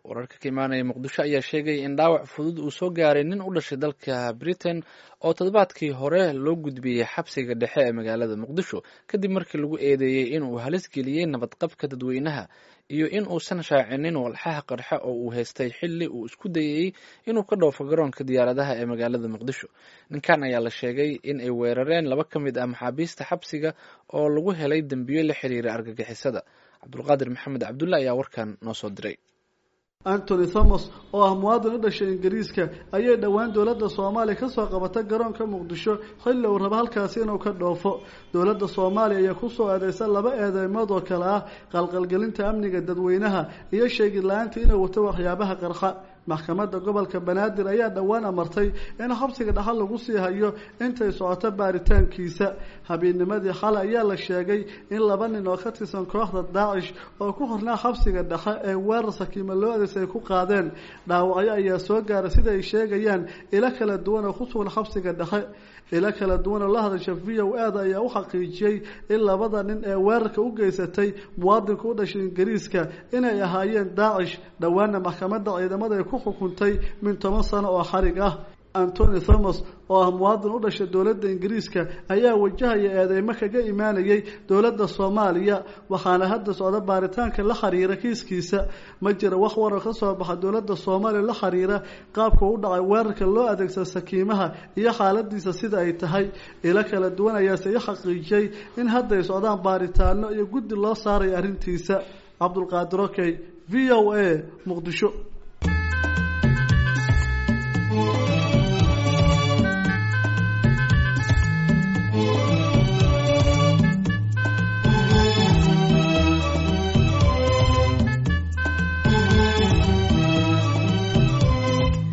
wararka ka imaanaya muqdisho ayaa sheegay in dhaawac fudud uu soo gaaray nin u dhashay dalka britain oo toddobaadkii hore loo gudbiyey xabsiga dhexe ee magaalada muqdisho kadib markii lagu eedeeyey inuu halis geliyey nabadqabka dadweynaha iyo in uusan shaacinin walxaha qarxe oo uu haystay xilli uu isku dayayey inuu ka dhoofo garoonka diyaaradaha ee magaalada muqdisho ninkan ayaa la sheegay in ay weerareen laba ka mid ah maxaabiista xabsiga oo lagu helay dembiyo la xiriira argagixisada cabdulqaadir maxamed cabdulle ayaa warkan noo soo diray antony thomas oo ah muwaadin u dhashay ingiriiska ayay dhowaan dowladda soomaaliya kasoo qabatay garoonka muqdisho xilli uu rabo halkaasi inuu ka dhoofo dowladda soomaaliya ayaa kusoo eedeysa laba eedeymood oo kale ah qalqalgelinta amniga dadweynaha iyo sheegid la-aantii inuu wato waxyaabaha qarxa maxkamadda gobolka banaadir ayaa dhowaan amartay in xabsiga dhaxal lagu sii hayo intay socoto baaritaankiisa habeenimadii xale ayaa la sheegay in laba nin oo ka tirsan kooxda daacish oo ku xirnaa xabsiga dhexe ee weerar sakiima loo adeysay ay ku qaadeen dhaawacyo ayaa soo gaaray sida ay sheegayaan ilo kala duwan oo ku sugan xabsiga dhexe ilo kala duwan oo la hadasha v o aada ayaa u xaqiijiyey in labada nin ee weerarka u geysatay muwaadinka u dhashay ingiriiska inay ahaayeen daacish dhowaana maxkamadda ciidamada ay ku xukuntay min toban sano oo xarig ah antony thomas oo ah muwaadin u dhashay dowladda ingiriiska ayaa wajahaya eedeymo kaga imaanayay dowladda soomaaliya waxaana hadda socda baaritaanka la xiriira kiiskiisa ma jira wax warar ka soo baxa dowladda soomaaliya la xiriira qaabka u dhacay weerarka loo adeegsada sakiimaha iyo xaaladiisa sida ay tahay ilo kala duwan ayaase i xaqiijiyey in hadda ay socdaan baaritaano iyo guddi loo saaray arrintiisa cabdulqaadir okey v o a muqdisho